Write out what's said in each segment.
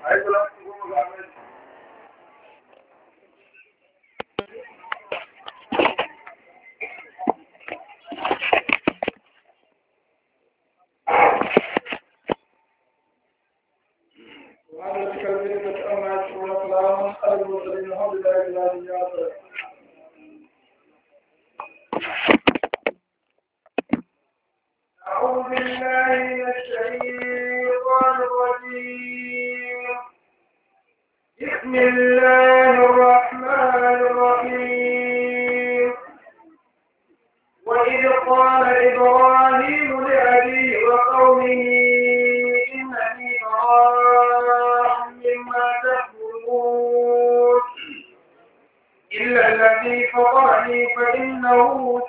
ai kula ku ga mai وعلى ذلك الذي أما يشكرون سلاما على المرسلين الحمد لله إلا إياه أعوذ بالله من الشيطان الرجيم بسم الله الرحمن الرحيم وإذ قال إبراهيم لأبيه وقومه إنني براء مما تأكلون إلا الذي فطرني فإنه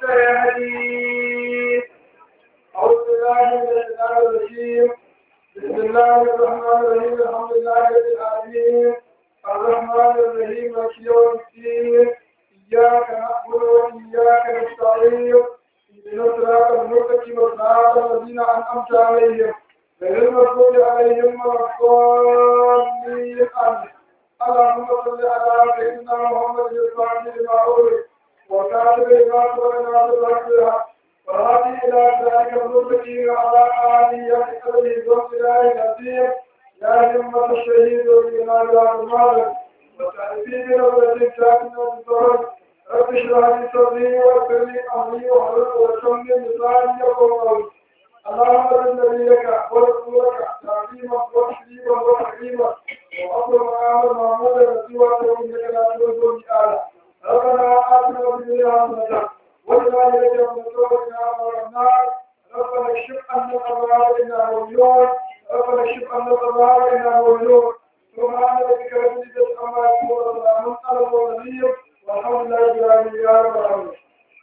سيهدين أعوذ بالله من الشيطان الرجيم بسم الله الرحمن الرحيم الحمد لله رب العالمين الرحمن الرحيم مالك يوم الدين إياك نعبد وإياك نستعين اهدنا الصراط المستقيم صراط الذين أنعمت عليهم غير المغضوب عليهم ولا الضالين آمين اللهم صل على سيدنا محمد الفاتح لما أغلق وكاتب لما سبق ناصر الحق بالحق وهذه إلى ذلك المستقيم على آله وصحبه والسلام العظيم يا همة الشهيد وبنا يا المال وتعرفين ربة ساكنة بالظهر رب اشرح لي صدري ويسر لي أمري واحلل عقدة من لساني يفقهوا قولي اللهم صل نبيك ورسولك تعظيما وتشريفا وتكريما وأفضل مقام محمود رسولك إنك لا تخلف المئات ربنا آتنا في الدنيا حسنة وإلى يوم نصرك يا النار ربنا اكشف عنا الأبرار إنا مؤمنون ربنا اكشف عنا الأبرار إنا مؤمنون سبحان ربك رب العزة عما يصفون وسلام على المرسلين والحمد لله رب العالمين يا رب العالمين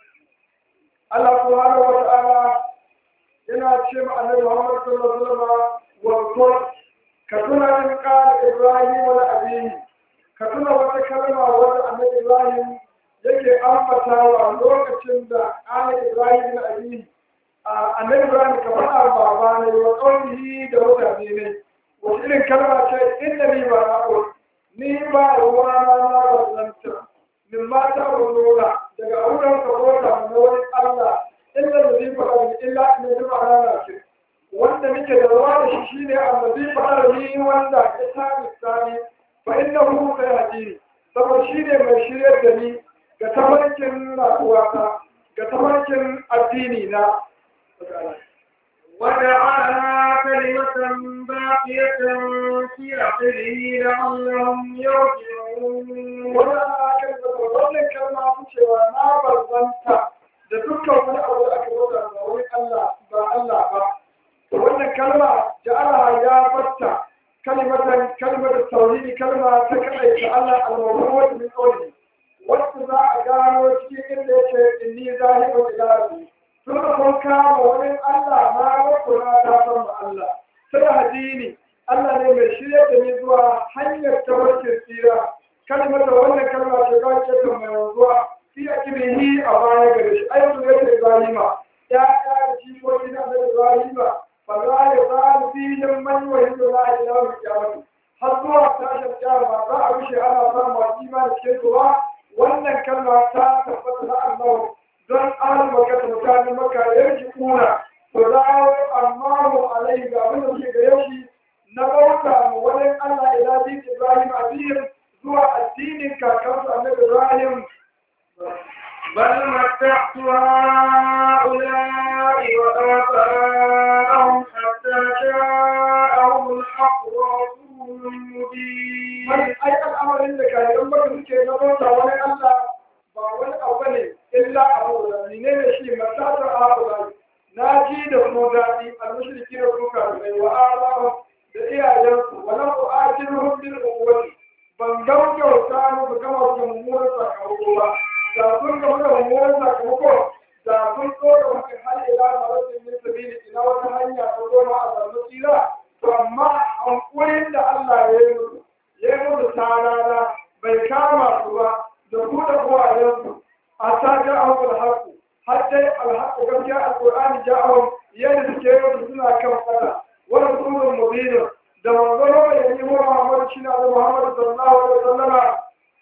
الله سبحانه وتعالى yana ce ma annabi Muhammad sallallahu alaihi wasallam wa ka tuna in qala Ibrahim wa abihi ka tuna wata kalma wanda annabi Ibrahim yake ambatawa lokacin da qala Ibrahim wa abihi annabi Ibrahim ka faɗa baba ne wa qawlihi da mutane ne wata irin kalma ce inda ni ba na ni ba ruwa na na bazanta min mata ba daga auren ka bota na wani Allah illa da zai faɗa da illa ne zai faɗa na ce wanda muke da ruwa da shi shine allazi faɗa ni wanda ya sami sani fa inna hu sai hadini saboda shine mai shiryar da ni ga tafarkin rayuwata ga tafarkin addini na وجعلها كلمة باقية في آخره لعلهم يرجعون wannan akal da wannan kalma ta cewa na barzanta da dukkan wani abu da aka bauta ba wani Allah ba Allah ba to wannan kalma ja'ala ya fatta kalimatan kalmar tauhidi kalma ta kadai ta Allah al-mawdu'u min qawli wacce za a gano cikin inda yake inni zahibun ila rabbi tun da kun kama wani Allah ma wakuna ta san ba Allah sai hadini Allah ne mai shirya da ni zuwa hanyar tabarkin tsira kalmar da wannan kalma ce ba ce ta mai zuwa fi akilihi a baya gare shi ayyukan da yake Ibrahima ya ya da shi ko ina da Ibrahima fa za ya za fi yin man wa yin la ilaha illa kiyamati har zuwa tashin kiyama za a rushe ana samun masu imani cikin zuwa wannan kalma ta tabbata na Allah don an maka mutanen maka yanki kuna to dawo amma mu alai ga abin da suke gare shi na bauta mu wani Allah ila din Ibrahim addinin zuwa addinin kakansu annabi Ibrahim بل متعت هؤلاء وآباءهم حتى جاءهم الحق ورسول مبين wani ai al'amarin da kayan baka suke na bauta wani Allah ba wani abu ne illa abu da ne ne shi matata abu na ji da mu daɗi al-mushriki da su kafirai wa alamu da iyayensu walau u'ajiruhum bil uquwwati ban gaugauta musu gama su mummunan sakamako ba da sun gama da mummunan sakamako da sun tsora wani har ila marasin min sabili ina wata hanya ta goma a zarmu tsira to amma hankulin da Allah ya yi musu ya yi musu tarara bai kama su ba da buɗe kowayensu a ta ja a haku har dai alhaku gaskiya alƙur'ani ja'ahum yadda suke yau suna kan fada wani sunan mubinin da manzon mai yi wa Muhammad Muhammad sallallahu alaihi wasallam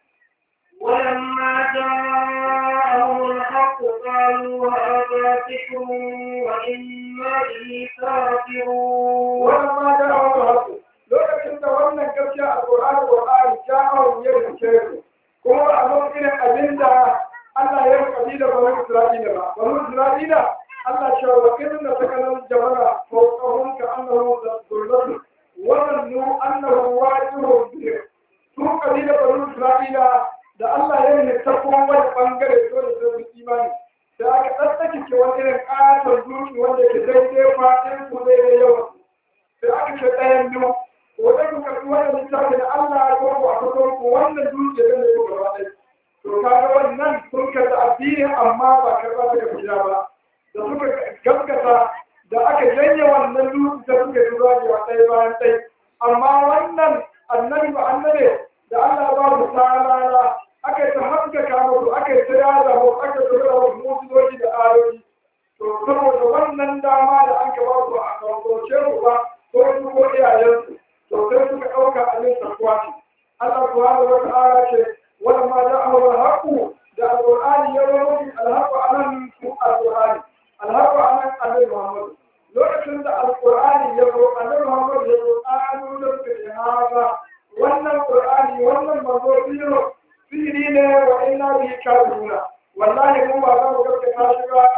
ولما جاءهم الحق قالوا هذا سحر وإنا به كافرون ولما جاءهم الحق lokacin da wannan gaskiya a Qur'ani Qur'ani ja'ahum yarkeru kuma a lokacin abin da Allah ya rubuta da bani Isra'ila ba bani Isra'ila Allah ya wa inna sakanan jabala fawqahum ka annahu dhullatu wa annu annahu wajihun bihim su kabila bani Isra'ila da Allah ya yi ta kuma wani bangare dole sai su imani da aka tsattsake ke wani irin ƙaton zuci wanda ke daidai faɗin ku daidai yawan sai aka ce ɗayan biyu wanda ku karɓi wannan littafi da Allah ya kawo a kaso ku wannan zuci da zai gaba ɗaya to kaga wannan sun karɓi addini amma ba karɓa ta gaba ba da suka gaskata da aka janye wannan zuci da suka yi zuwa ɗaya bayan ɗaya amma wannan annabi ba annabi da Allah ba mu salala aka yi ta haskaka musu aka yi ta yada musu aka yi ta yada musu mutuzoji da ayoyi to saboda wannan dama da an gaba su a kauce su ba ko su ko iyayensu to sai suka ɗauka abin sarkuwa ce Allah subhanahu wa ta'ala ce wala ma ja'ahu al-haqu da al-qur'ani ya zo al-haqu anan ku al-qur'ani al-haqu anan annabi Muhammad lokacin da al-qur'ani ya zo annabi Muhammad ya zo ƙanu da suka yi haza wannan qur'ani wannan manzo biyo sihiri ne wa inna bihi kafiruna wallahi mu ba za mu gaskata shi ba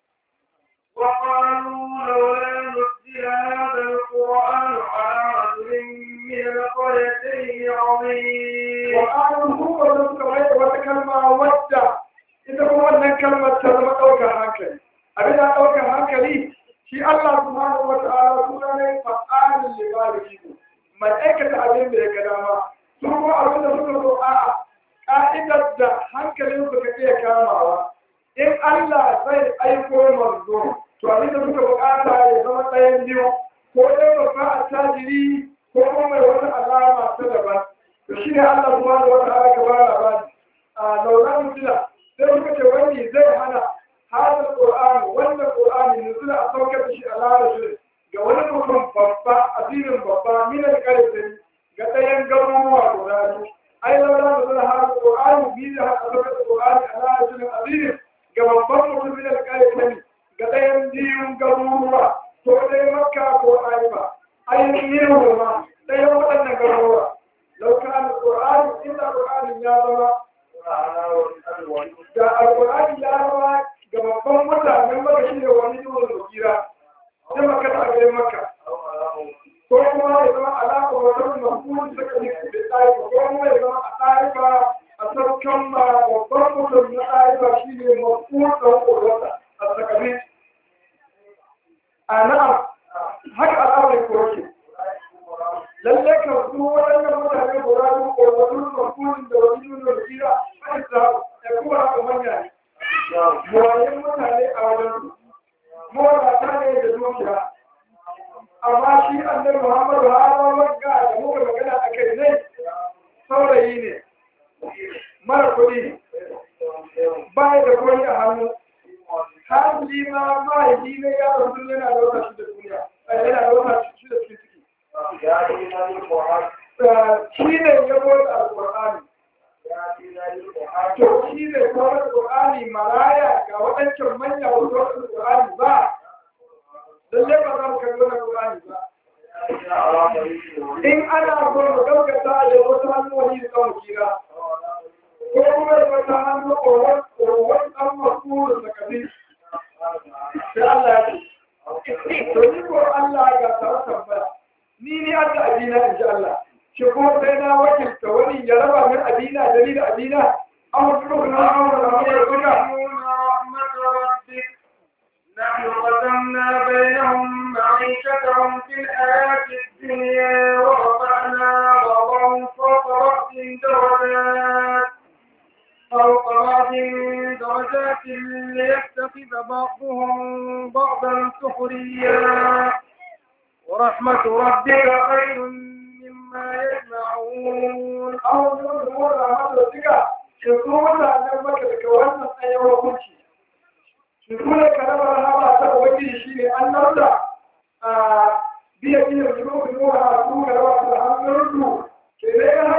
وقالوا لولا نزل هذا القرآن على رجل من القريتين عظيم wa qalu huwa lam tawayya wata kalma wadda ita kuma wannan kalmar ta zama ɗaukar hankali abin da ɗaukar hankali shi Allah subhanahu wa ta'ala suna ne fa'alin libarihi mai aikata abin da ya ga dama su kuma abin da suka so a'a ka'idar da hankalin su ka iya kamawa in Allah zai aiko manzo to abin da suka bukata ya zama ɗayan biyu ko dai babba a tajiri ko kuma mai wata alama ta daban to shi ne Allah subhanahu wa ta'ala ka bada labari a lauran mutila sai suka ce wani zai hana hada qur'ani wannan qur'ani nuzula a saukar da shi a larabci ga wani mutum babba asirin babba min al-qaryatin ga ɗayan garuruwa guda biyu ai lauran nuzula hada qur'ani bi da haka saukar da qur'ani a larabci asirin ga babban mutum min al-qaryatin ga ɗayan biyun garuruwa ko dai makka ko aiba ainihin ma ɗayan waɗannan garuruwa لو كان القرآن إلا القرآن يا رب da alƙur'ani ya rawa ga babban mutanen maka shi da wani yiwuwar wakira sai maka ta gare maka ko kuma ya zama alaƙa wata mafuni suka yi da ɗaifa ko kuma ya zama a ɗaifa a saukan ma babban mutum na ɗaifa shi ne mafuni ɗan ƙorata a sakami a na'am haka al'amarin ko lalle ka su waɗannan mutane guda biyu ko wani mafurin da wani nuna da kira a isa ya kuma haka manya ne buwayen mutane a wajen su mawata ne da dukiya amma shi annabi muhammadu hawa wagga da muka magana a kai ne saurayi ne mara kuɗi ba da koyi a hannu har ma mahaifi ne ya rasu yana da wata shi da duniya yana da wata shi da cikin ciki shi ne ya bude alƙur'ani to shi ne kuma alƙur'ani maraya ga waɗancan manya wasu alƙur'ani ba lalle ba za mu kalli wani alƙur'ani ba in ana so mu gaskata da wasu hannuwani da kan kira ko kuma da wata hannu ƙorwar ɗan masu da kabi sai Allah ya ce to ni ko Allah ga tare tambaya ni ni an da abina in ji Allah shi kuma sai na wakilta wani ya raba min abina da ni da abina an wasu rukuna an wani ramu da suka نحن قسمنا بينهم معيشتهم في الحياة الدنيا ورفعنا بعضهم فوق رأس درجات فوق بعض درجات ليتخذ بعضهم بعضا سخريا ورحمة ربك خير مما يجمعون an wasu rukuna da ramu da suka shi kuma mutanen maka daga wannan tsayin hukunci shi kuma karamar hama ta ubangiji shi ne an narda a biya biyan zuwa zuwa a su ga rawa da hannun su ke ne ya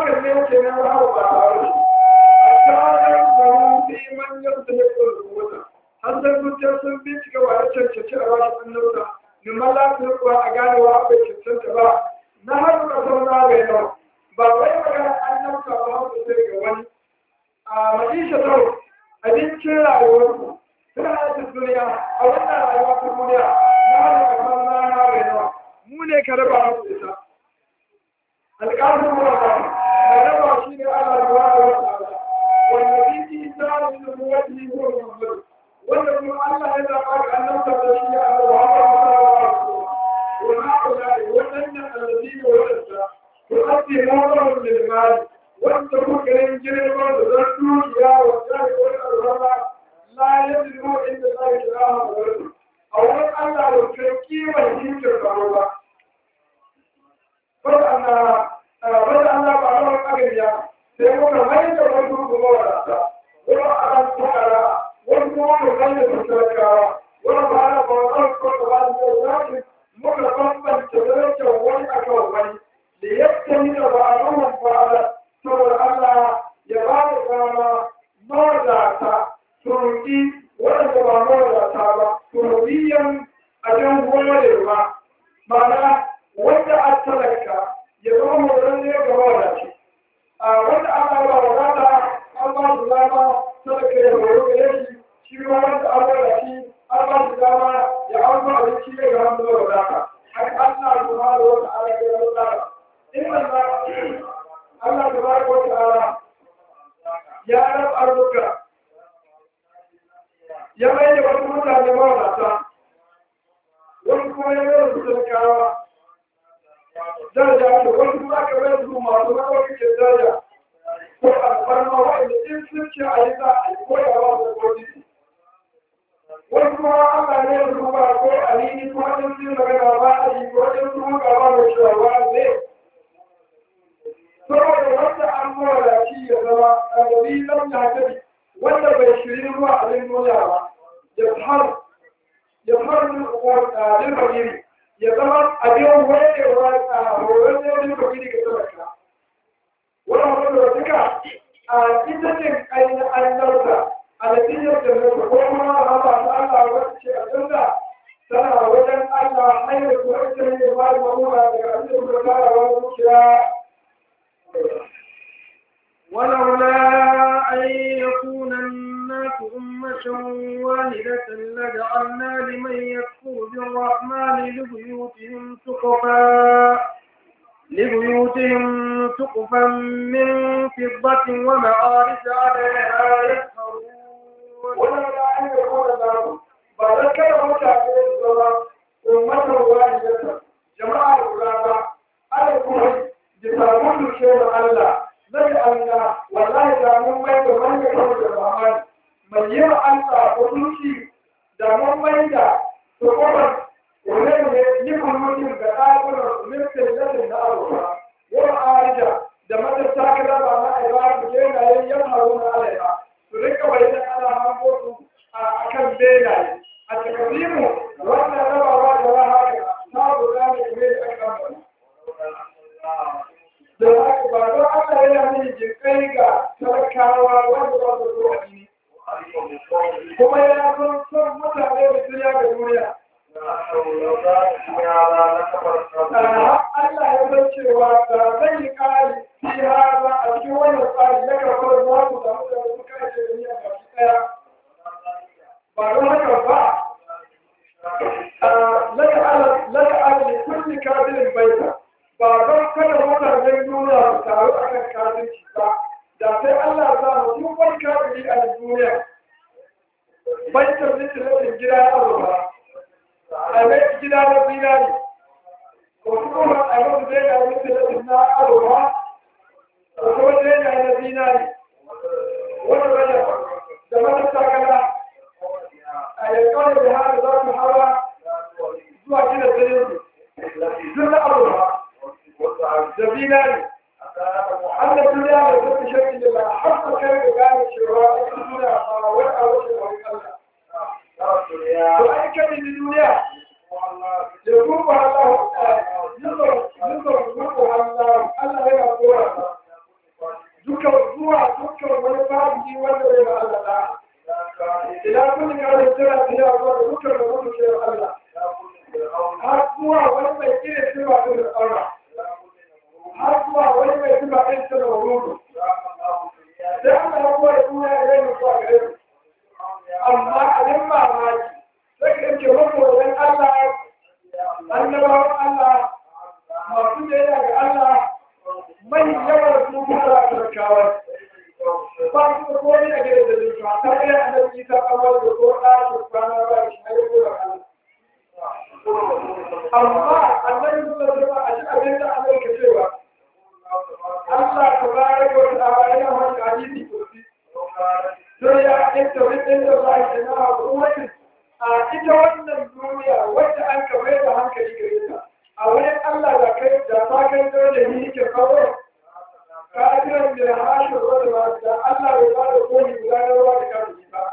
cancanci a bashi annabta mimman lafiyar kuwa a ganewa bai cancanta ba na har da zauna bai nawa ba wai magana annabta ba har da sai ga wani a maisha tau abincin rayuwarku suna yadda duniya a wannan rayuwa ta duniya na har da zauna bai nawa mu ne ka raba musu ita alƙalin wata mai raba shi ne Allah da wata wata wanda biki ta yi da muwaji ko muhammadu wanda kuma Allah ya zaɓa ga annabta da shi a Muhammad sallallahu alaihi wasallam wa ha'ula'i wadannan alladhina wadanda tu'addi mawdahum lil mal wanda kuka ganin girman da zan dukiya wa jari wa al-rama la yadru inda la ilaha illa a wurin Allah da kai kimar hinkar karo ba bada Allah bada Allah ba a wani agariya sai muka mai da wani kuma wadata wani aran tukara wani kuma wani da talakawa wani ba na ba wani kuma ba da zafi muka bambanta darajar wani akan wani da yadda ni da ba a ruwan fa'ala saboda Allah ya ba da dama mawadata turki waɗanda ba mawadata ba turbiyan abin gorewa ma'ana wanda a talaka ya zama mawadaci ga mawadaci a wanda Allah ba wadata an ba su dama talaka ya horo gare shi shi ma wanda an bada shi an ba shi dama ya an ba abinci ya ga hannu da wadata haka Allah subhanahu wa ta'ala ya wadata inna Allah tabaraka wa ta'ala ya rab arzuka ya mai da wasu mutane mawadata wani kuma ya mai da talakawa daraja da wani kuma aka mai su masu rawar ke daraja ko alfarma wa'anda in sun ce a yi za a yi koyawa da kodisi wani kuma aka ne da kuma ko alini ko wajen sun magana ba a yi ko wajen sun gaba da shawa ne saboda wanda an mawada shi ya zama a gari lam ya tabi wanda bai shiri ruwa abin duniya ba ya har ya har din fakiri ya zama abin wayewa a horon ne din fakiri ga talaka wannan wanda duka a ita ce ainihin annarsa a natijar da nufa ko kuma a ba ta Allah wata ce a canza tana wajen Allah hanyar kuma ita ne ba da mamura daga abin da kuma tara wani zuciya ولولا أن يكون الناس أمة واحدة لجعلنا لمن يكفر بالرحمن لبيوتهم سقفا لبيوتهم سقفا من فضة ومعارج عليها يسهرون ولولا أن يكون الناس بعد كده متى الزمان أمة واحدة جماعة الغابة على الكفر جسامون شيء الله zai Allah wallahi da mun mai da wani kawai da Rahman mai yi wa Allah hukunci da mun mai da tukubar wani ne yi kunutin da ɗakunan mulkin lalin na abuwa yau arija da matasta kada ba na aiba su yana yin yan haruna alaiha su rika bayyana ana hango su a kan benaye a takasimu wannan rabawa da rahaka ta guda ne kuma da aka ambata da haka ba don Allah yana mini jinkai ga talakawa wanda ba su so addini kuma ya son son mutane da duniya ga duniya Allah ya san cewa da zai yi kari fi haza a cikin wannan tsari na karfar za ku samu da wasu kashe duniya ba su ɗaya ba don haka ba laka ala kulli kafirin baita ba don kada mutanen duniya su taru a kan kafirci ba da sai Allah za mu duk wani kafiri a duniya baitar littafin gida na azurfa a mai gida na zinari ko kuma a yau da ya yi littafin na azurfa ko kuma da ya na zinari wani rana da mata takala a yankan da haka za su hawa zuwa gina zirin duk na azurfa زميلان أن الدنيا لا تشكل إلا حتى كان يقال الشراء الدنيا ولا وجه ولا وأي كان الدنيا يقومها الله ينظر ينظر يقومها الله الله يقول ذكر الزوع ذكر والفاضي ولا يبقى الله إلى كل كان الدنيا فيها ذكر وذكر irin sifa ta da aura har zuwa wani mai sifa ɗin ta da wurudu sai Allah ya kuwa da duniya ya yi zuwa gare su amma abin mamaki sai ka yanke makoyan Allah annabawan Allah masu biyayya ga Allah mai yawan su kuma turkawa ba su da komai a gidan da zai ba ta iya annabi ta kawar da ko da su kwana ba shi ne ko da amma annabi sallallahu alaihi wasallam a cikin abin da Allah ke cewa Allah tabaraka wa ta'ala yana wani hadisi kursi sai ya inta wani da Allah ya na kuwatin a ita wannan duniya wacce an kamar da hankali gare ta a wurin Allah da kai da ta kai da ni ke kawo kafiran da hashin wanda ba da Allah bai ba da koli guda na ruwa da kafin ba.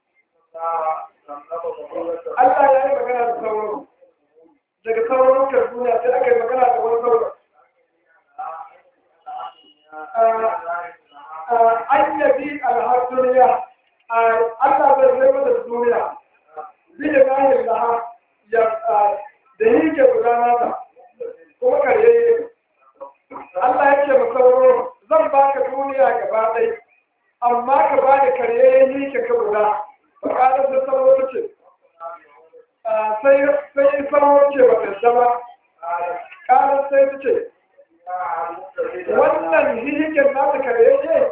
Allah ya yi magana da sauran daga sauran kan duniya sai aka yi magana da wani sauran. An yabi alhar duniya Allah bai zai mata duniya bi da gahin laha da yi ke gudana ta kuma karye Allah ya ce masauro zan baka duniya gaba ɗai amma ka ba da karye ni ka ka guda bakalar da sauro ta ce sai sauro ce ba ta ba ƙarar sai ta ce wannan hihikin nata karye ce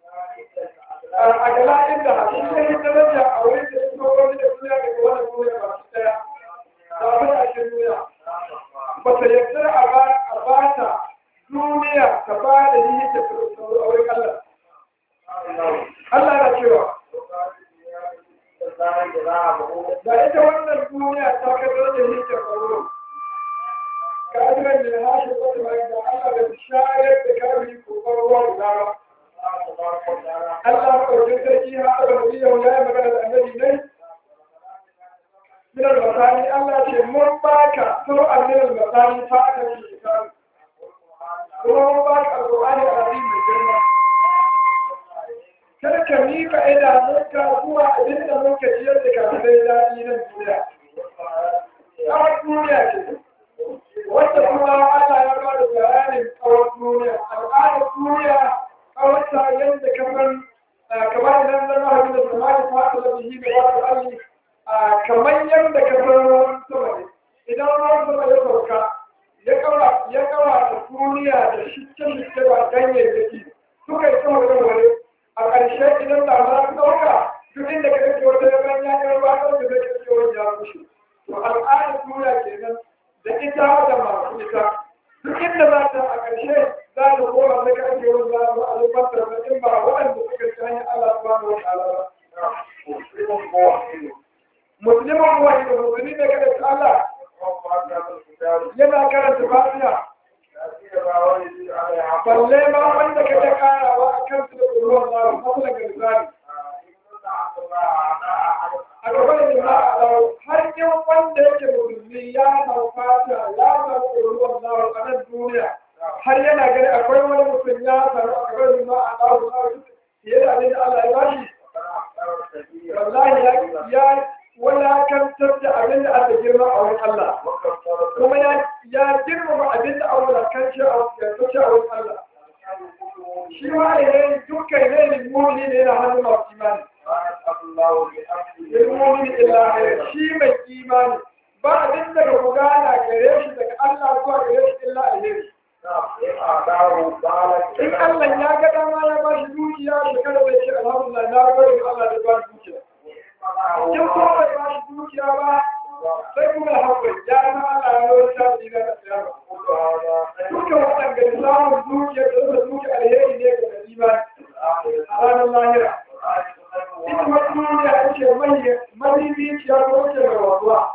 a gala inda shi ne yi daraja a wurin da ya sauro da duniya daga wannan duniya ba su ɗaya ba ta cikin duniya ba ta yarda a ba ta duniya ta ba da yi ta a wurin Allah. Allah na cewa, da ita wannan duniya ta kasar da yi ta faru, kafiran da hashe wata mai da Allah da shayar da kafiri ko farwa guda ba. Allah maɗaukin sarki ha aka nabi yau ya yi magana da annabi ne. Minar masani Allah ce mun baka suru'an minar masani fa aka ce kafiri. kuma mun ba ka alƙur'ani a rabi mai girma kar ka miƙa idanunka zuwa abin da muka ciyar da kafirai daɗi nan duniya kawar duniya ce wanda kuma Allah ya ba da bayanin kawar duniya al'adar duniya kawarta yadda kamar kamar idan zama abin da sama da fata da bihi da wata alli kamar yadda ka san ruwan sama ne idan ruwan sama ya sauka ya kawa da duniya da shicce-shicce ba ganyayyaki suka yi sama da wani a ƙarshe idan da za su ɗauka duk inda ka kake wata yaban ya yi ruwa ɗauka zai kake wani ya kushe to al'adar duniya kenan da ita da masu ita duk inda za ta a ƙarshe za ta koma da kake wani za a alubantar da in ba waɗanda suka ci hanyar Allah subhanahu wa ta'ala ba. Musulman kuwa ne da musulmi ne kada ta Allah yana karanta fatiha balle ma wanda ka ta karawa a kan su da ruwan zaru masu daga misali a gaba da nima a zaru har yin wanda yake musulmi ya mau fatiha ya mau ruwan zaru a nan duniya har yana gani akwai wani mutum ya taru a gaba da nima a zaru zaru fiye da abin da Allah ya bashi wallahi ya wulakantar da abin da aka girma a wani Allah kuma ya girmama abin da aka wulakanci a wani Allah shi ma ne dukkan ne mumini ne na hannun masu imani mumini illa shi mai imani ba abin da ga gudana gare shi daga Allah zuwa gare shi illa alheri in Allah ya ga dama ya ba shi dukiya shekara bai ce alhamdulillah na gode Allah da ba shi dukiya in kuma bai ba shi dukiya ba sai kuma haƙuri ya na Allah ya yi sa su yi na tsayarwa duka waɗanda samun dukiya da zuwa dukiya alheri ne ga imani a ranar lahira ita wata duniya ce mai mahimminciya ko ce mai wasuwa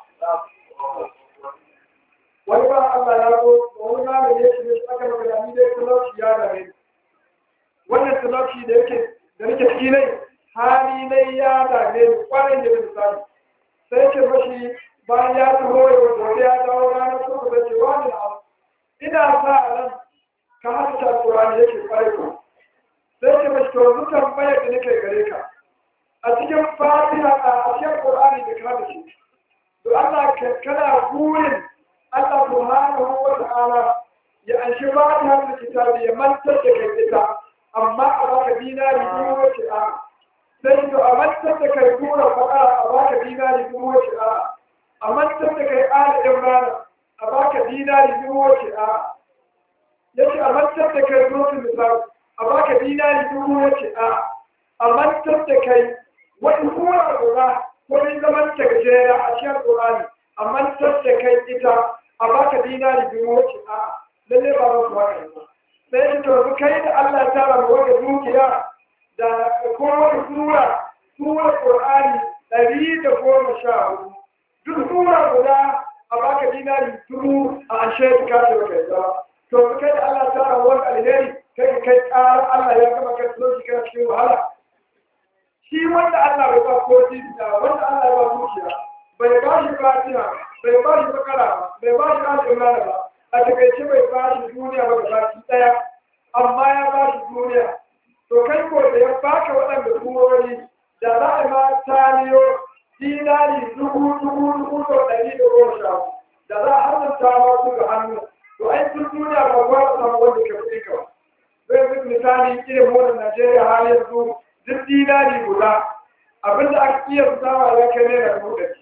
wani ba Allah ya zo wani malami ya ce aka magana ni dai talauci ya dame wannan talauci da yake da nake ciki ne hali ne ya dame ni kwarai da misali sai ce mashi bayan ya taho ya gobe ya dawo ranar suka da cewa ne na ina sa a ran ka hasa Qur'ani yake kwarai ko sai ce mashi to yanzu tambayar da nake gare ka a cikin fatiha a cikin Qur'ani da ka da shi to Allah kana burin Allah subhanahu wa ta'ala ya anshi ba ta hannun kitabi ya mantar da kai ita amma a baka dinari dubu wace a sai to a mantar da kai tura faɗa a baka dinari dubu wace a a mantar da kai ala imrana a baka dinari dubu wace a yace a mantar da kai zuwa misali a baka dinari dubu wace a a mantar da kai wani kura guda wani zaman ta gajera a cikin Qur'ani a mantar da kai ita a baka dinari dubu wace a lalle ba ba kuwa kai ba sai ta to kai da Allah ya tara mu wata dukiya da kowace sura sura Qur'ani ɗari da goma sha hudu duk sura guda a baka dinari dubu a ashe ka ce kai ba to kai da Allah ya tara mu wata alheri kai ka kai ƙara Allah ya gama kai lokaci kana cikin wahala shi wanda Allah bai ba ko da wanda Allah ya ba dukiya bai ba shi fatiha bai ba shi bakara ba bai ba shi al-imran ba a takaice bai ba shi duniya ba baki daya amma ya ba shi duniya to kai ko da ya baka waɗanda turori da za a ma taliyo dinari dubu dubu dubu da ɗari da goma sha da za a hannunta ma su ga hannu to ai sun duniya ba kuwa a samu wanda ke kuɗi ka zai fi misali irin motar Najeriya har yanzu duk dinari guda abinda aka iya sawa ya kai naira dubu ɗari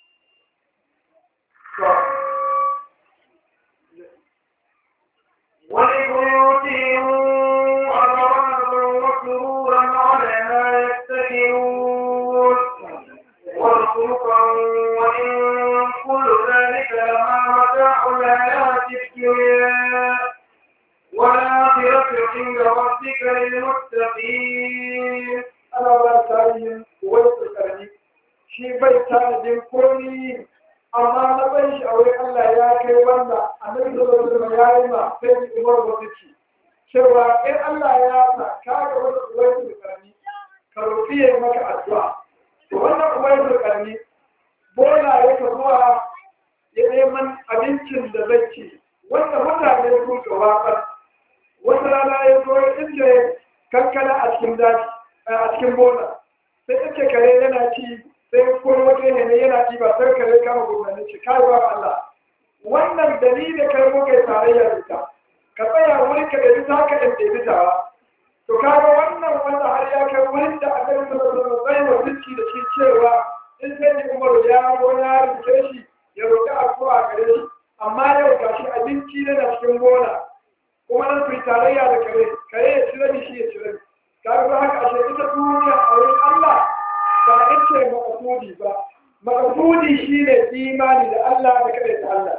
ولبيوتهم أبوابا وسرورا عليها يتكئون وارزقا وإن كل ذلك لما متاع الحياة الدنيا والآخرة عند ربك للمتقين ana ba tarihin wani tsakani shi bai tanadin komi amma na bai shi aure Allah ya kai wanda annabi sallallahu alaihi wasallam ya yi ma sai Umar wasiki cewa in Allah ya sa ka ga wani wani tsakani ka roƙi ya maka addu'a to wannan wani tsakani bola ya ka zuwa ya neman abincin da zai ci wanda mutane sun ka watsar wata rana ya zo inda kankana a cikin daji a cikin bola sai take kare yana ci sai kuma waje ne yana ci ba sai kare kama gurbanin ci kai ba Allah wannan dalilin kai muka yi tarayya da ita ka tsaya wuri ka da ta ka da ɗebi tawa to kaga wannan wanda har ya kai wurin da aka yi sallallahu alaihi wa da shi cewa in sai ni Umar ya zo ya rike shi ya roƙi addu'a gare shi amma yau gashi abinci ne na cikin bola kuma nan su tarayya da kare kare ya ci rabi shi ya ci rabi kaga haka ashe ita duniya a wurin Allah ba ita makasudi ba makasudi shine imani da Allah da kada ta Allah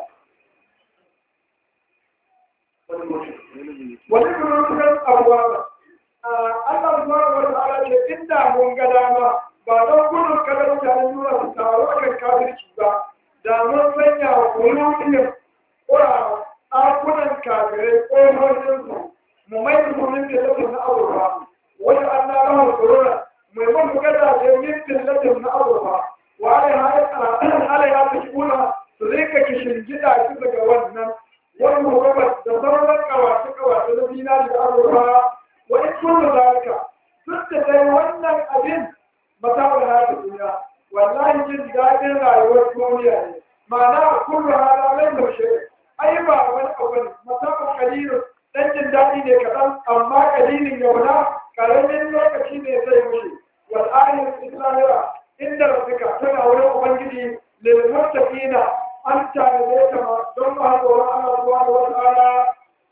wani gurin abuwa ba Allah subhanahu wa ta'ala ce inda mun ga dama ba don gudun kada mutanen nuna su taro akan kafirci ba da mun sanya wa kulubin ƙura ɗakunan kafirai ƙofofinsu mu mai da sunan da lafi na abubuwa wani an na rahar corona mai mafi gada da mintin latin na abubuwa wa ala ya fi kuna su rika kishin gida su daga wannan wani muhammad da sauran kawace kawace na zinari da abubuwa wa in kullu zalika duk da dai wannan abin mata'ul hayatid duniya wallahi jin daɗin rayuwar duniya ne ma'ana kullu hada lai da shi ai ba wani abu ne mata'ul qalilun dan jin daɗi ne kaɗan amma kalilin yauna karamin lokaci ne zai wuce wal ayatul islamiyya inda rabbika tana wurin ubangiji lil muttaqina an tare ta don ma tsoron Allah subhanahu wa ta'ala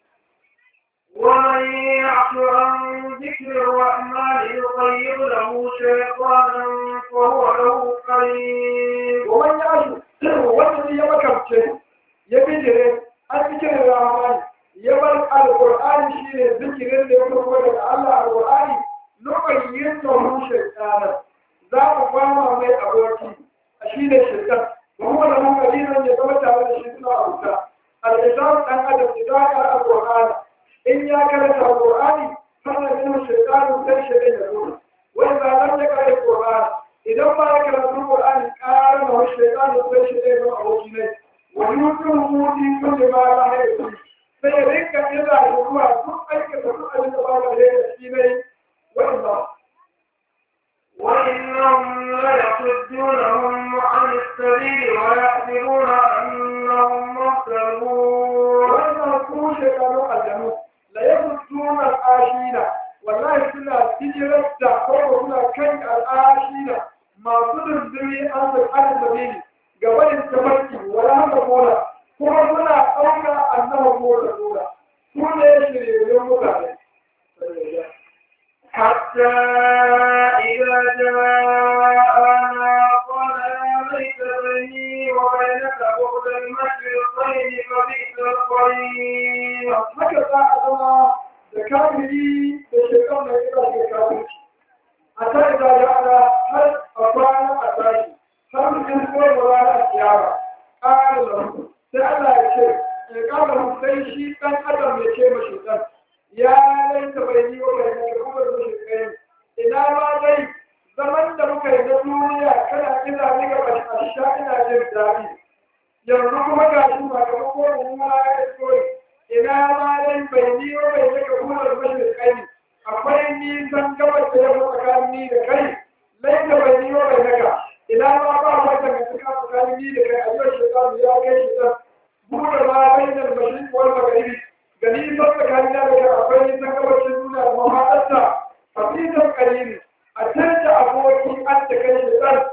ومن يعش عن ذكر الرحمن يطيب له شيطانا فهو له قريب ومن يعش والذي يمكرته يبجره an zikirin rahmani ya bar alƙur'ani shi ne zikirin da ya farko daga Allah alƙur'ani lokacin yin tsohon shaiɗanar za mu kwama mai aboki a shi ne shaiɗan ba kuma da mun kalilan ya zama tare da shi suna auta al'islam ɗan adam idan ka alƙur'ani in ya karanta alƙur'ani sannan yin shaiɗanu sai shaiɗan ya zo wani zanen ya karanta alƙur'ani idan ba ya karanta alƙur'ani ƙara na wani shaiɗanu sai shaiɗan ya zama aboki ne ويوتهم كل ما لا يكفي فيريك إلى هو سؤالك سؤال الله عليه وإلا وإنهم ليصدونهم عن السبيل ويحسبون أنهم مهتدون an sabili ga wani tafarki wala haka mola kuma suna ɗauka annabi mola mola su ne shiryayyun mutane حتى إذا جاءنا قال يا ليت بيني وبينك بعد المشرقين فبئس القرين haka za a zama da kafiri da shekar mai kira ke kafirci a ta da ana har a kwana a tashi har mutum ko da rana kiyama ƙara lahu sai Allah ya ce ya ƙara lahu sai shi ɗan adam ya ce mashi ɗan ya laita bai yi wa bai nake kuma da shi kai ina ma dai zaman da muka yi na duniya kana ina ni ga asha ina jin daɗi yanzu kuma ga shi ba ga ko ruwa ya koyi ina ma dai bai ni wa bai nake kuma da shi kai akwai nisan gabas da yamma tsakanin ni da kai laita bai ni wa bai naka ina ma ba wanda ka tuka tsakanin ni da kai a yau shekaru ya kai shi ta buɗe ma bainar mashin wal magharibi gani ba tsakanin da kai akwai nisan gabashin duniya da mahaɗarta a fitan kalili a canza aboki an da kai shi ɗan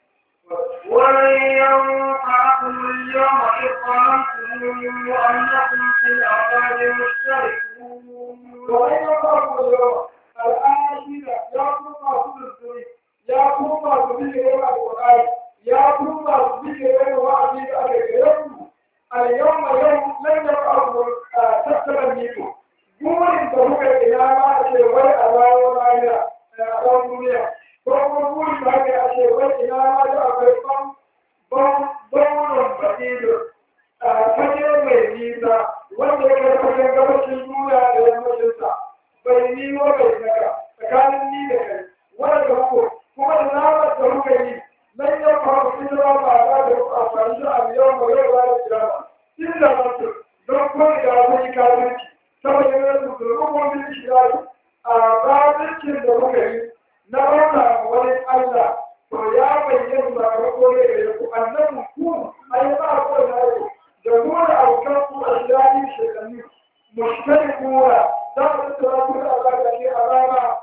ولن ينفعكم اليوم إذ ظننتم أنكم في العذاب مشتركون وأين الله اليوم الآن يا كما تدري يا كما تدري القرآن يا كما تدري وعدي اليوم اليوم يوم لن يقعد تسلم منكم burin da muka ina ma a ce wai a bayan rana a ɗan duniya ko kuma burin da aka a ce wai ina ma da akwai ban baunan basiru a fage mai nisa wanda ya kai fagen gabashin duniya da yammacinsa bai ni wa bai naka tsakanin ni da kai wanda ko kuma da namar da muka yi nan ya faru hijira ba za da ku amfani da abu yau mai yau ba da kiyama illa mutu don ko da kun yi kafirci saboda yana da rubutun shirari a kafircin da muka yi na rana wani Allah to ya bayyana ba ga kore da ku annabi ku ai ba ko da ku da mu da aukan ku a shirari shekanni mushtarikuna za mu tsara ku da Allah da ke alama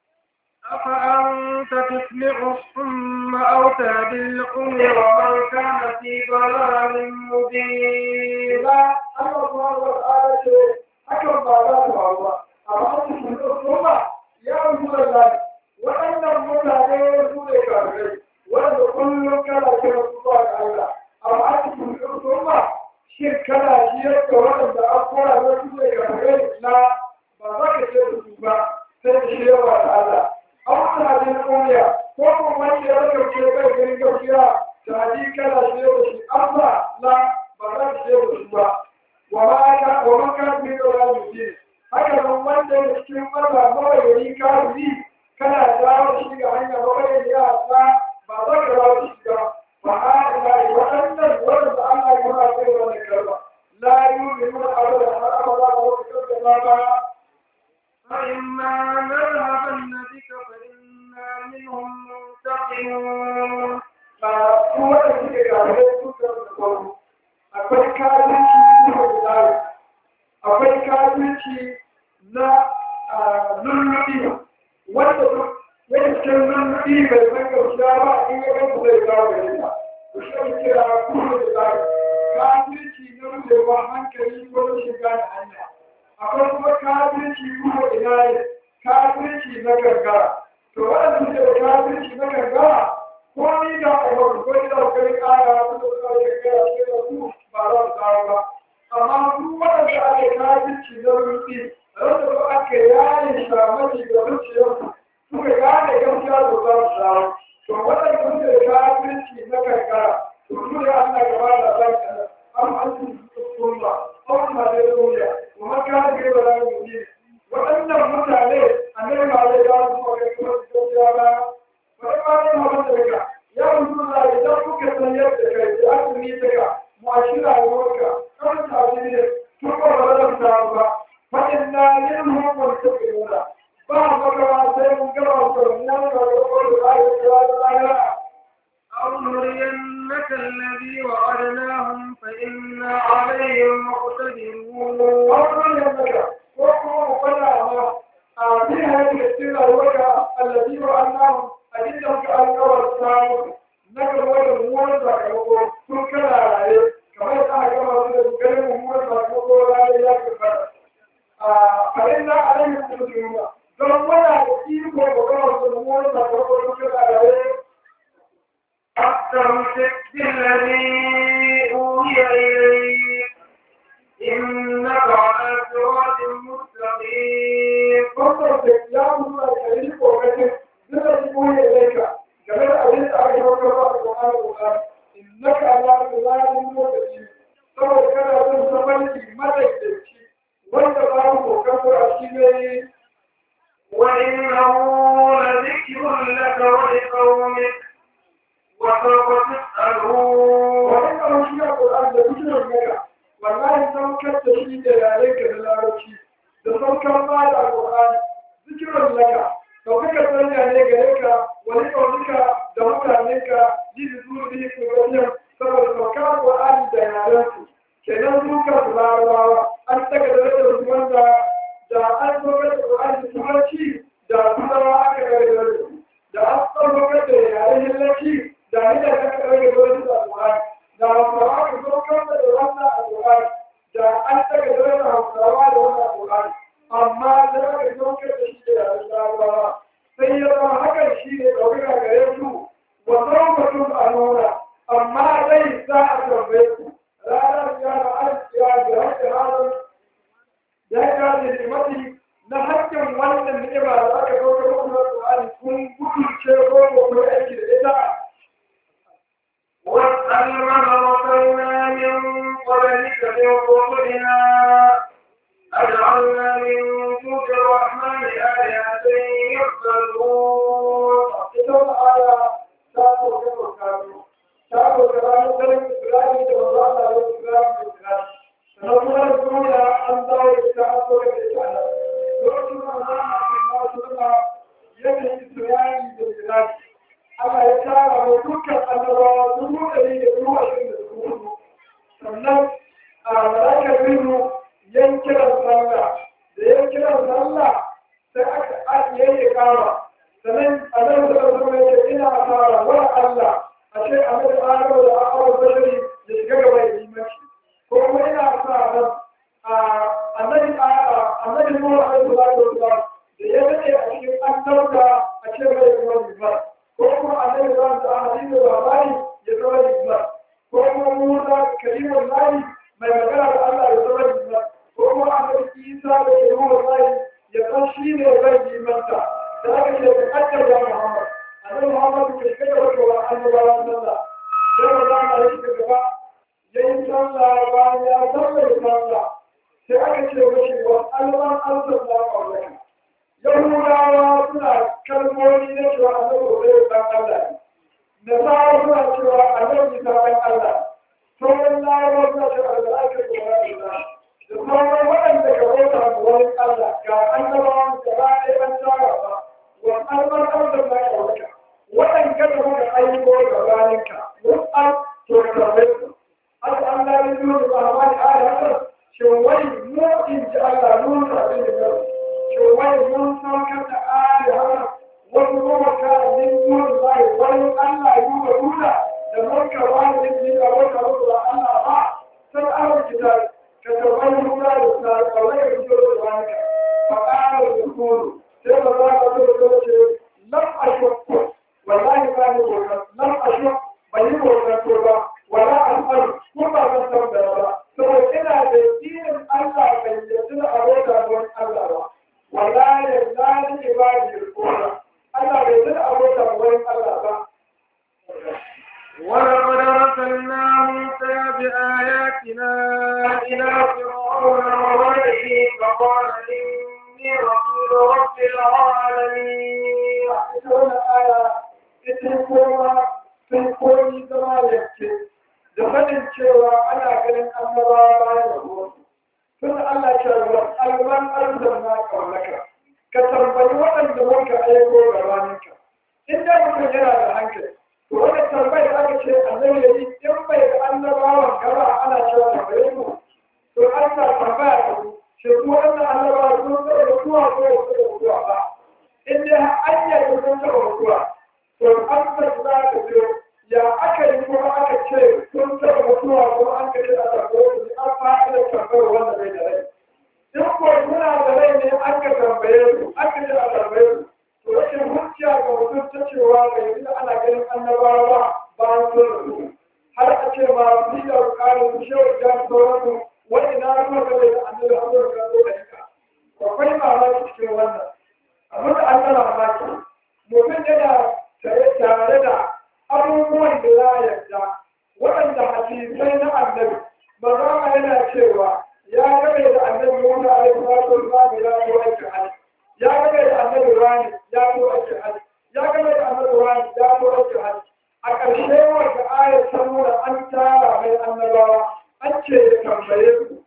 أفأنت تسمع الصم أو تهدي العمي ومن كان في ضلال مبين ila Allah subhanahu wa ta'ala ce hakan ba za ta faru ba amma su sun kuma ya rubu da zai waɗannan mutane su ne kafirai wanda kullum kana kira su zuwa ga Allah amma su sun kuma shin kana shi yadda waɗanda an kora na su ne kafirai na ba za ka ce da su ba sai da shi yawa da Allah an wata hadin kumiya ko kuma wani ya raka ce bai ganin gaskiya da hadin kana shi da shi Allah na ba za ka ce da su ba ومن كان في ضلال مبين هكذا wanda ya cikin marba mabayani kafiri kana dawo shi ga hanya mabayani ya sa ba za ka dawo shi ba ba ha ila waɗannan wanda Allah ya ba sai wannan karba la yu'minu abada har abada ba ku tsaya ba فإما نذهبن بك فإنا منهم منتقمون ba su wanda suke kafirai su da kwaro akwai kafirci na hujjari akwai kafirci na lullubi wanda duk yake cikin lullubi bai san gaskiya ba in ya ganta zai kawo gare ta to shi ake kira kuma da zai kafirci na rubewa hankali ko na shiga da hanya akwai kuma kafirci kuma ina ne kafirci na gangara to waɗanda suke da kafirci na gangara ko ni da ayyukan ko ni da kai kara su da suka yi kai a cikin su ba za su kawo ba amma su waɗanda ake kafirci na rufi wanda ba aka yaye shamaki da zuciyarsu suka gane gaskiya da za su shawo to waɗanda suke da kafirci na karkara to su ne Allah gaba da zan kana am an su sunna am ma da duniya kuma ka ga ba da mu waɗannan mutane annabi ba zai ga su ba kai kuma su ya ba farfaɗin mahaifiyarka ya mutu da idan kuka san yadda kai da asumi daga mu'ashira ruwanka kan tafi ne tun ba ba zan samu ba fa'in na yin hukun ta kiruna ba makawa sai mun gaba su mun ga gwagwar da ya kira da lahira أو نرينك الذي وعدناهم فإنا عليهم مقتدرون أولا يمك وقوم فلا ما في هذه السنة الوجه الذي وعدناهم أجدهم كأنكر السامر نقل وجه sakamako sun kana raye kamar yadda aka gama su da ganin mummunan sakamako ranar ya tabbata a farin na alayhi musulma don muna da iko da gama su da mummunan sakamako sun kana raye أستمسك بالذي أوحي إليك إنك على صراط مستقيم kwamfanta ya mutu a ƙarfi ƙoƙarin duk da shi koyi ilaika game da abin da aka yi ba da kuma al'ula innaka ala tsilalin lokaci saboda kana son samanci madaidaici wanda ba mu kokar a shi ne وإنه لذكر لك ولقومك وسوف تسألون wani kamar shi a ƙoran da kusurin gaya wallahi saukar da shi da yare ka da larabci da saukar ba da ƙoran zikirin laka ɗaukaka sanya ne gare ka wani ƙaunuka da mutanenka ji da zuwa da yake wajen saboda saukar ƙoran da yarensu kenan duka su larabawa an daga da rage su wanda da an saukar da ƙoran da turanci da turawa aka daga da rage da an saukar da yaren yallaci da ni da aka rage da rage da ƙoran da hausawa ka saukar da wannan a ƙoran da an daga da rage hausawa da wannan ƙoran amma da aka saukar da shi da yaren larabawa sai ya zama hakan shi ne ɗaukaka gare su wa mutum a nuna amma zai sa a tambaye ku ranar ya alkiya da hakkin ranar ya kaji limati na hakkin wannan ni'ima da aka saukar muku na Qur'ani kun gudunce ko ko ku aiki da ita واسأل من أرسلنا من قبلك من رسلنا أجعلنا من دون الرحمن آلهة يعبدون ita wani aya ta sauke bukatu ta sauke ranar ganin Isra'ili da wanda Allah ya Isra'ili da Isra'ili sannan kuma da duniya an dawo da ita an sauke da ita nan lokacin da Allah ya ce ma su nuna yanayin Isra'ili da Isra'ili Allah ya tara mu dukkan annabawa dubu ɗari da dubu ashirin da dubu hudu sannan a malakar biyu yankiran sallah da yankiran sallah sai aka ajiye ya kama sannan a nan da zama yake ina fara wa Allah a ce a mai tsaro da a'awar bashari da shiga gaba da limanci ko kuma ina sa ran a annabi annabi Nuhu alaihi salatu wasalam da ya dade a cikin annabta a ce mai zama liman ko kuma annabi Ibrahim da hadisi da labari ya zama liman ko kuma Musa kalimun lahi mai magana da Allah ya zama liman ko kuma annabi Isa da kalimun lahi ya san shi ne zai limanta da aka ce ka kaddar da Muhammad annabi Muhammad ke kada wata wa annabawan sallah sai ba za a yi gaba yayin sallah bayan ya sallar sallah sai aka ce mashi wa alwan alzar da ƙaunaka yahudawa suna kalmomi na cewa annabi zai san Allah ne nasara suna cewa annabi ta san Allah sauran larabawa suna cewa al'aikar da wani Allah da sauran waɗanda ka bauta ma wani Allah ga annabawan gaba ɗaya an tara ba wa alwan alzar da ƙaunaka waɗanda da muka aiko gabaninka wasu to ka tarbe su haka Allah ya yi da ba da ayata shin wai mu in ji Allah mun sabi da yau shin wai mun saukar da ayata wasu kuma ka min mun zai wani Allah yi wa duna da mun ka wani din da wata mutu da Allah ba sai Allah ki da ka tarbai mu da da kawai da fito da wani ka fa qala al-qulu sai ba za ka zo da ce lam ashku wallahi ba ni ko lam ashku bai yi ko ba wala al'adu ko ba zan tambaya ba saboda ina da dinin Allah bai yarda da abota don Allah ba wala ya zani ibadi al-qura Allah bai yarda da abota don Allah ba ولقد أرسلنا موسى بآياتنا إلى فرعون وملئه فقال إني رسول رب العالمين ita wannan aya ita kuma sun koyi zama yanke da faɗin cewa ana ganin annabawa bayan da ruwansu tun Allah ce wa alman arzan na kaunaka ka tambayi waɗanda muka aiko ga raninka in da mutum yana da hankali to wani tambayi da aka ce annabi ya yi in bai da annabawan gaba ana cewa tambaye mu to Allah tambaya da ku shi kuma wannan annabawa sun zai da kuwa ko su da kuwa ba in dai an yi sun taɓa mutuwa to an za ta biyo ya aka yi kuma aka ce sun taɓa mutuwa ko an kace a tambaye su an fa'ida tambayar wanda bai da rai in ko suna da rai ne an ka tambaye su an kace a tambaye su to rashin hujja ga mutum ta cewa bai yi ana ganin annabawa ba bayan sun rasu har a ce ma ni da bukatar su shehu jan sauransu wani na ruwa ga da annabi amurka ko da ika akwai mamaki cikin wannan abin da an gana mamaki mutum yana tare da abubuwan da za a yarda waɗanda hadisai na annabi mazama yana cewa ya gabe da annabi wanda a yi salatu wa ya ko aikin hajji ya gabe da annabi rani ya ko aikin hajji ya gabe da annabi rani ya ko aikin hajji a ƙarshe wanda ayat ta nuna an tara mai annabawa an ce ya tambaye su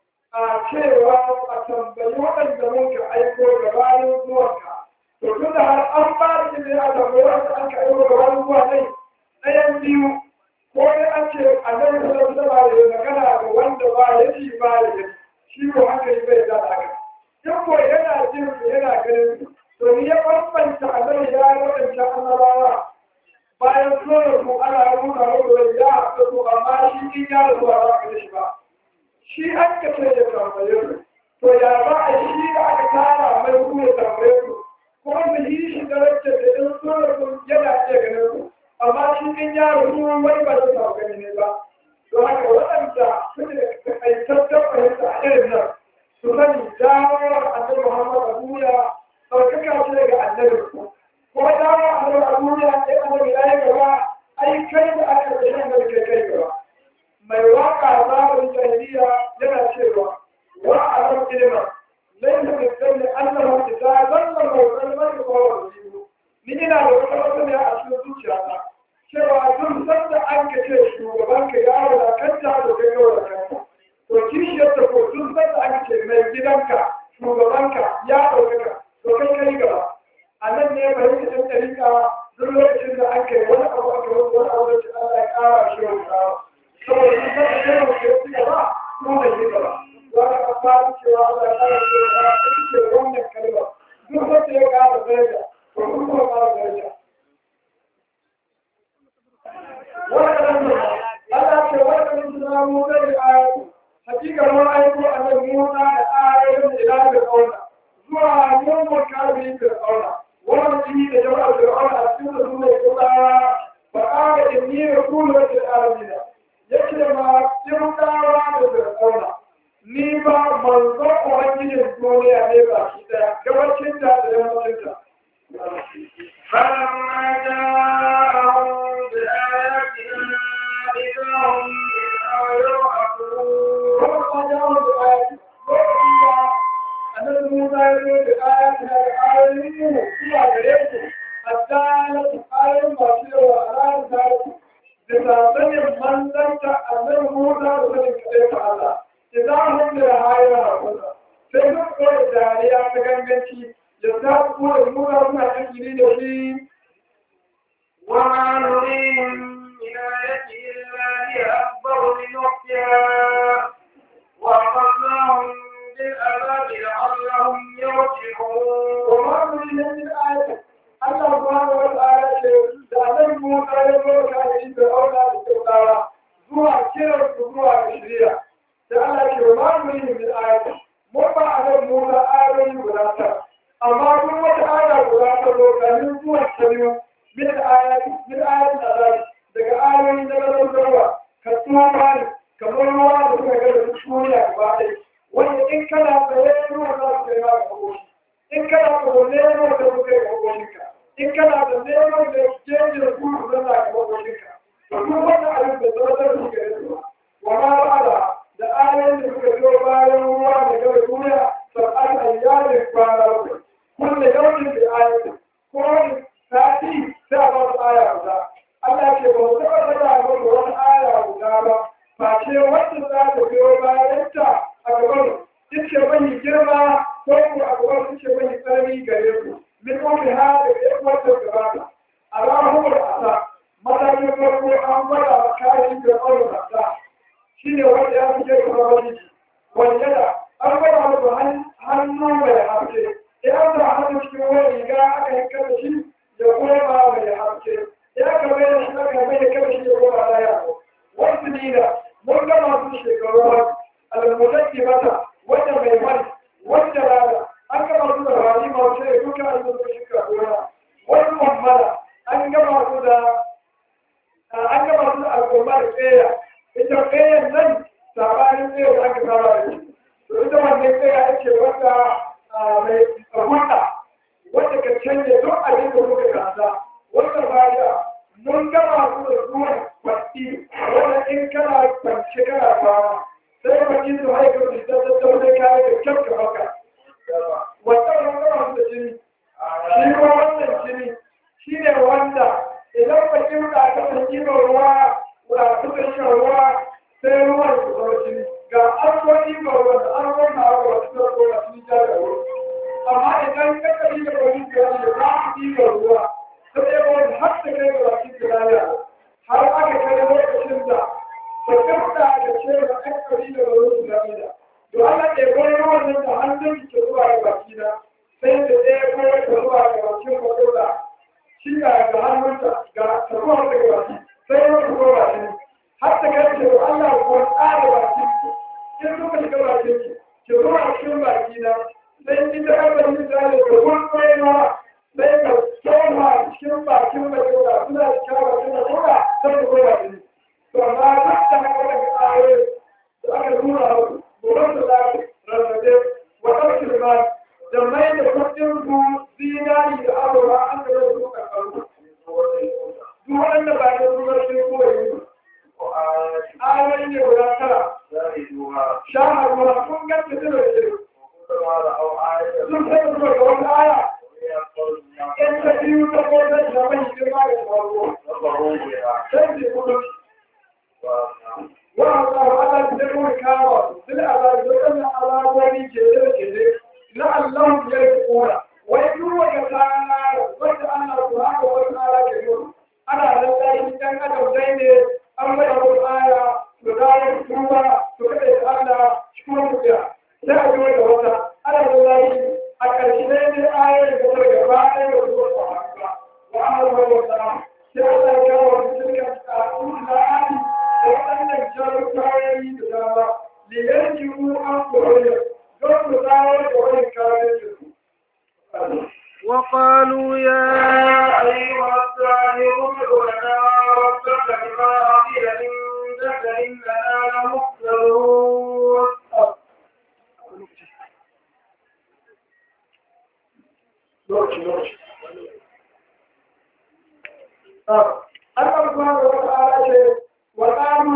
a cewa a tambayi waɗanda muka aiko gabanin zuwanka to tun da har an ba da izini a tambayi wanda an ka aiko gabanin zuwa ne ɗayan biyu ko dai an ce annabi sallallahu alaihi wasallam ya magana ga wanda ba ya ji ba ya ji shi ko haka yi bai da haka in ko yana jin su yana ganin su to ni ya bambanta annabi ya waɗanda annabawa bayan zuwa su ana nuna muku ya haɗu su amma shi in ya rasu ba za ka shi ba shi an ka ce ya tambaye su to ya ba a shi da aka tara mai kuma ya tambaye su kuma da yi shi da rake da in zuwa su yana iya ganin su amma shi in ya rasu wani ba zai samu gani ne ba don haka waɗanda suke da takaitaccen fahimta a irin nan su sani dawowar annabi muhammad a duniya ɗaukaka ce ga annabi ko dawo annabi a duniya sai annabi ya yi gaba ai kai da aka da shan da kai kai gaba mai waka zamanin jahiliya yana cewa wa alam ilma laysa bi kulli annahu idza dalla mawdan man qawla ni ina da wata wata ne a cikin zuciyata cewa duk sanda an ka ce shugaban ka ya da kanta da kai yau da kanta to kishiyar ta ko duk sanda an ce mai gidanka shugabanka ya ɗaukaka to kai kai gaba a nan ne bari ka san ɗarika duk lokacin da aka yi wani abu aka yi wani abu da Allah ya ƙara shi wa ƙara saboda sun san da yawan ke su gaba kuma da shi gaba za ka ka fara cewa Allah ya ƙara shi wa ƙara ta ce wannan kalma duk wanda ya ƙara daraja to kun kuma ƙara daraja wannan Allah ce wannan suna mu da ayatu hakika mun aiko annabi Musa da ayoyin ila da kauna zuwa mun kafin da kauna wannan da jama'ar Fir'auna a cikin su ne kuma fa qala inni rasulun lil alamin yake ma kirkawa da Fir'auna ni ba manzo ubangijin duniya ne ba shi daya gabacin da da yammacin ta فلما جاءهم بآياتنا إذا هم منها يضحكون kuma jawo da ayati lokacin da annabi Musa ya zo da ayati da ayoyin mu zuwa gare su hatta ayoyin masu yawa a ranar tarihi da sanin manzanta annabi Musa da sanin kaɗai ta Allah idan hun da hayar hakuta sai duk kawai dariya ta ganganci ya sa kuma da Musa suna cikin da shi وما نريهم من آية إلا هي أكبر من أختها وأخذناهم بالعذاب لعلهم يرجعون وما من من آية Allah subhanahu wa ta'ala ce da nan Musa ya zo ka yi da auna da kyautawa zuwa kiran su zuwa ga shari'a da Allah ke ma mu yi min ayati mun ba a nan Musa ayoyi guda ta amma duk wata aya guda ta zo kamin zuwa ta biyu min ayati min ayati azab daga ayoyi na garuruwa ka tsufa ne kamar ruwa da suka ga da duniya gaba ɗaya wanda in kana tsaye ruwa za su kai ma ga kokoshi in kana da neman da kuka yi kokoninka in kana da neman da jeji da kuma zana ga kokoninka to duk wanda abin da zama da su gare su wa ma ba'ala da ayoyin da suka zo bayan ruwa da gaba duniya sab'at ayyamin kwana bakwai kullu yawmin bi ayatin ko wani sati sai a ba su aya guda Allah ke ba mu taɓa faɗa muku wani aya guda ba face wanda za ta biyo bayan ta a gaban ce mai girma ko ku a gaban ce mai tsanani gare ku min umri ha da ya wata gabata Allahumma asa matakin farko an gwada wa kayan da ƙaunar asa shi ne wanda ya fi kai kuma wani wanda da an gwada masa hannu mai haske ya sa hannu cikin wani riga aka yi kada shi ya koma mai haske ya kama yana shi aka mai kada shi ya koma laya wanda mai hulɗa wanda ka canje duk abin da muka gasa wanda baya mun gama su da zuwan kwaɗi wanda in kana kwance kana kwana sai kwaɗi su haika su ta tattau da kayan da kyau ka baka wata mun gama su da jini shi ko wannan jini shi ne wanda idan bakin da aka san ɗiban ruwa wa suka shan ruwa sai ruwan su zama jini ga an zo ɗiban ruwa da an zo na ruwa su zama ruwa sun ja da ruwa amma idan ka kaɗi da wani gari da za su ɗiban ruwa sai ya wani har da kai ga baki da lafiya har aka kai lokacin da ta kasta da ce ba an kaɗi da wani su gari da to ana ɗebo ruwan nan da hannun ke zuwa ga baki na sai da ɗaya kawai ka zuwa ga bakin kwakwalwa shi ga ga hannunta ga taruwa daga baki sai ya kuma baki har ta kai ce Allah ko tsara baki ki suka shiga baki ki ki zuwa cikin baki na sai ki ta kaba ni da da kun koyewa sai ka tsoma cikin bakin baki da suna cikin baki da kuma sai ka koya baki to amma duk da haka da ayoyi da aka nuna haku gobe da zafi rarrabe wa ɗauki da da mai da kudin ku zinari da abuwa an da zai zuka karu. Duk wanda ba da zuwa sai koyi ayoyi ne guda tara. Shahar ruwa kun ganta da rage. Sun sai zuwa ga wata aya. In ta biyu ta kodin da mai girma da faruwa. Sai ce kuma. Wa Allah Allah da kuma kawo. Duk Allah da wannan alamomi ke da ke la'allahum yarji'una wai duk wata rana wanda Allah subhanahu wa ta'ala ke yi ana nan dai dan adam dai ne an mai wata aya to da ya tuba to kada ya Allah shi kuma ku ya sai a yi da wata ana nan dai a ƙarshe dai ne ayar da ta gaba ɗaya da zuwa ba wa Allah wa ta'ala sai Allah ya kawo cikin ta'awun da ali da waɗannan jarumtayoyi da dama liyarji'u an koyar وقالوا يا أيها الساحر ادع لنا ربك بما عقل عندك إننا لمحسنون Allah subhanahu wa ta'ala ce wa qalu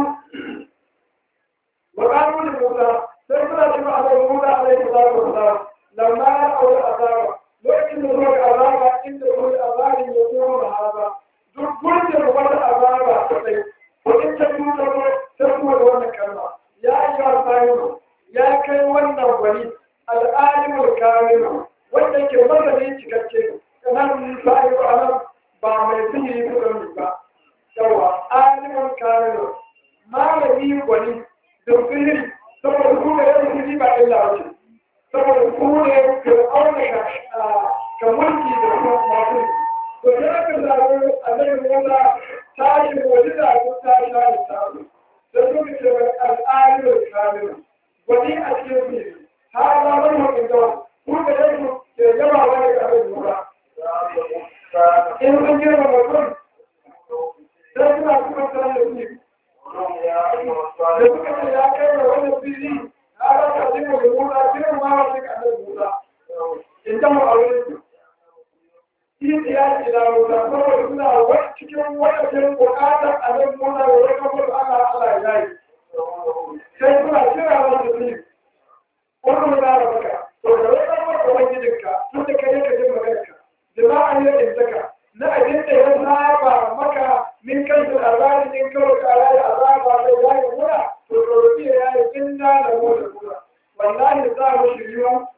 wa qalu li Musa sai suna cewa Allah Musa alaihi salatu wa salam lamma ra'aw al-azaba lokacin da zuwa azaba inda kuma azabin ya zo da haza duk gurbin wata azaba ta sai ko in ta nuna ko ta kuma da wannan kalma ya yi wa sahibu ya kai wannan wani al'alimul kamilu wanda ke mazanin cikakke nan sahibu anan ba mai sihiri kuɗin ba yawa alimul kamilu malami gwani da sihiri saboda kuma yadda sihiri ba illa wace saboda kure ka auna ka mulki da kuma masu to ya ka zaɓi annabi Musa ta shi waje da ko ta sha da sabu da suka ce mai al'adar kamilu wani a cikin ne har ma wani mutum da ku da yake ke yaba wani ga annabi Musa in sun girma mutum sai suna kuma sanar da su da suka ce ya kai da wani fili هذا تعليم الأمور أكثر ما وصلك عن الموضوع انتهوا أولئك في قياس إلى موضوع فهو يقول وقت كم وقت وقاتا عن الموضوع ويقبل على على إلهي سيكون أكثر على التسليم قلوا لا ربك ويقبل ويجدك تلك يك جمعك دماء يجدك نأجد يذهب مكة من كيف الأرباب من كوك على الأرباب على الله هنا والربيع يعني إنا لموت الكرة والله صار شريون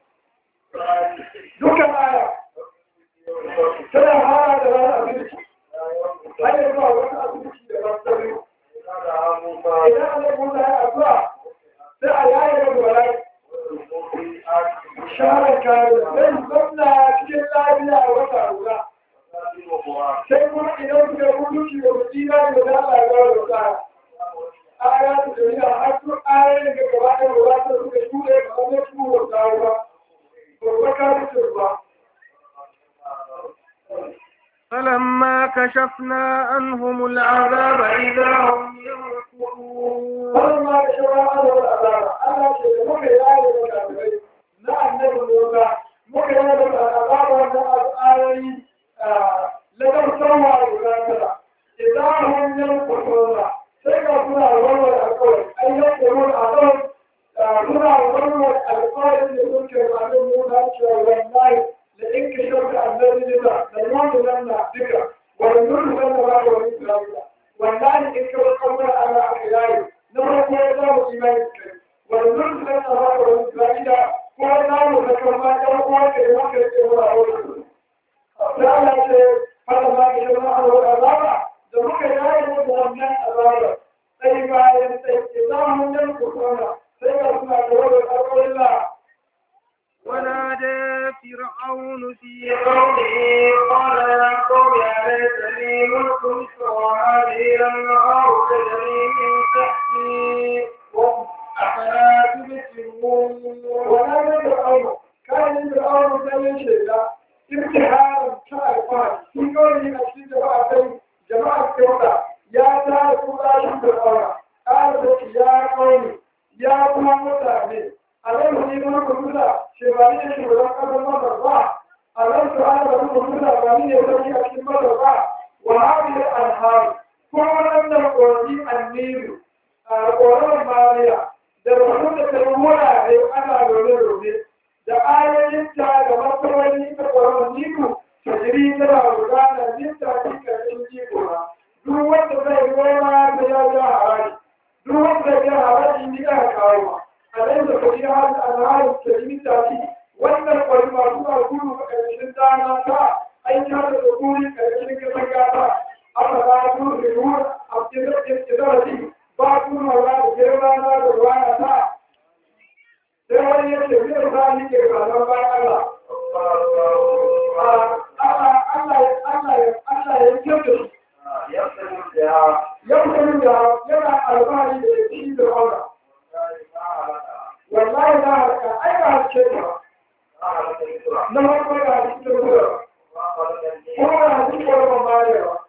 دوكا آية سنة هذا دلالة أبنك هذا يبقى وقت أبنك يبقى إذا أنا موسى أبقى سأل آية يبقى شهر كامل بين ضمن كل الله بلا وتعالى sai kuma idan suka rubutu shi wa tsira da za a ga da tsara aya ta jami'a har su ayoyin da gaba da gaba da suka shure ba wani su wa tsara ba ko ba ka rubuta ba فلما كشفنا عنهم العذاب إذا هم ينكرون wannan ma da shawara da wani azaba Allah ce da muka yi da kafirai na annabi cewa wallahi da in ka shauka annabi ne da da wanda nan na duka wani nuna nan da ba ka wani isra'ila wallahi in ka bar kawai ana aka yayi na farko ya zama imani kai wani nuna nan da ba ka wani isra'ila ko na mu da kan ma ɗan uwa ka yi maka da ke wani aure da Allah ce fara ma ka shauka a wani azaba da muka yayi da wannan azaba sai bayan sai ke zama mun kusurana sai ga suna da wani alƙawarin ونادى فرعون في قومه قال يا قوم أليس لي ملك مصر وهذه الأنهار تجري من تحتي أفلا تبصرون ونادى فرعون كان فرعون زي شيئا امتحانا كالفان في قوله أشهد جماعة جماعة كوتا يا تارك الله فرعون قال يا قوم يا قوم متعبين ألم يكن كلنا شبابين شبابين قبل ما ترضى ألم تعلم كلنا بني يسوي أكل ما ترضى وهذه الأنهار كل من القرآن النيل القرآن ماليا da rahoton da ta wurare ana rone-rone da ayoyin ta da matsaloli ta ƙwararren niku ta jiri tana gudana nita cikin jiko na duk wanda zai goma da ya ja haraji duk wanda ya haraji ni aka kawo ma a da kudi har al'adar talimita ce wannan kwari masu na gudu a ƙarshen dana ta aiki har da kuri ƙarshen kasar gata aka ba su da ruwa a cikin ƙirarci ba su na ba da girma na da ruwa na ta sai wani ya ce zai sa ni ke ranar bayan Allah Allah ya kyauta yau da yana albari da ya ci da aura wallahi na harka ai ba harke ba na farko da harke da ruwa kuma da harke da ruwa ba ne ba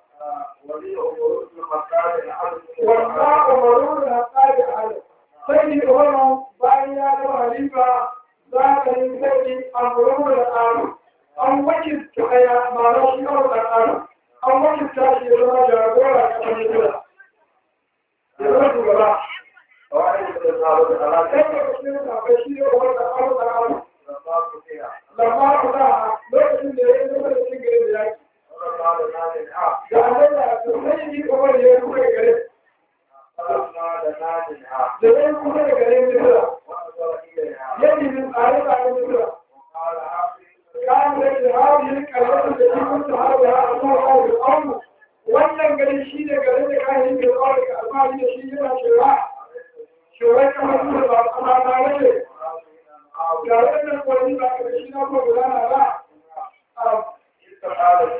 wanda umaru da harka da hali sai ni umaru bayan ya zama halifa za ka yi sai amuru da tsaro an wakil ta aya ba na shi kawai da tsaro an wakil ta shi ya zama jagora a kan yi ya zama shugaba Lamma ku da lokacin da ya zama da cikin gare da yaki. Da Allah da sai yi kuma da ya kuka gare. Da ya kuka da gare Misra. Yadda yin tsare tsare Misra. Kan da ke hawa yin kalmar da shi kun ta hawa ya a kuma hawa da aunu. Wannan gari shi ne gare da kayan yin da tsawon da alfahari da shi yana cewa shugaban kamar su ba kuma ba wace ga wannan kwani ba ka shi na ko gudana ba Isa Allah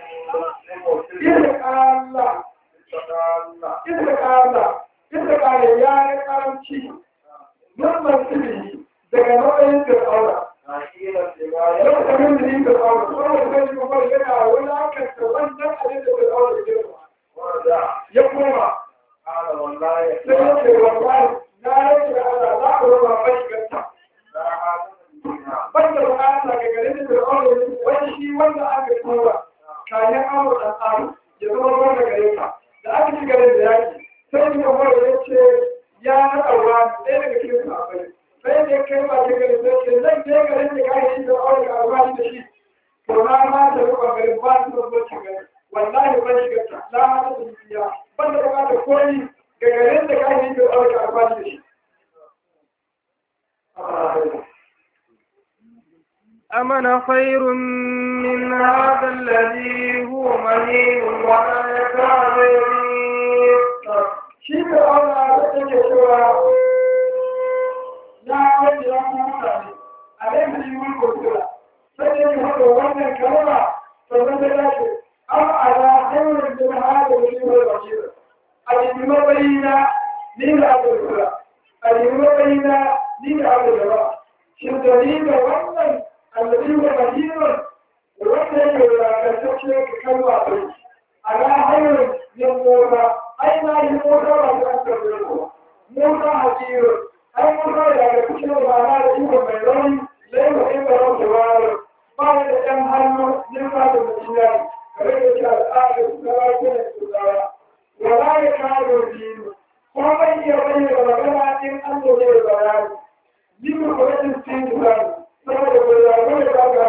Isa Allah Isa Allah ya yi karanci Nurman sirri daga nau'in fir'auna Lokacin da yin fir'auna saboda kai kuma yana wulakanta wannan abin da fir'auna ke ya koma sai ya ce wallahi na rage da Allah za ku raba mai ganta. Banda bukata ga gare da Fir'aun wani shi wanda aka tura kayan amu da tsaro ya zama wanda gare ka. Da aka ci gare da yaki sai ni kuma ya ce ya naɗa ruwa ɗaya daga cikin sahabbai. Sai da kai ba ta gare sai ce zan je gare da kayan da Fir'aun ka albashi da shi. To na ma ta rufa gare ba su da zuwa gare. Wallahi ban shiga ta. Na ma ta biya. Banda bukata koyi gagarin da kayan yin da aka amfani da shi. أمن خير من هذا الذي هو مهين ولا يكاد يبين Shi da auna da take cewa ya wani ya kuma mutane a laifin mun kurkura sai da yi haka wannan kalma sannan da ya ce an ala hanyar da na hada da shi wani basira a cikin mabayina ni da aka kura a cikin mabayina ni da aka gaba shi da ni da wannan allabi wa basirun wanda yake wadataccen ka kalma bai ala hanyar yin mota ai na yi mota ba ta an karbe ko mota hajiyar ai mota da ga cikin rana da iko mai rauni laifin in da rauta wayar ba da ɗan hannu yin ba da mutum yari kare da shi al'adar su na lafiya da tsawa wala ya kawo dinu ko bai iya bayyana magana in an zo da bayani yin ko rashin cikin tsari saboda bai zaɓi da ba ga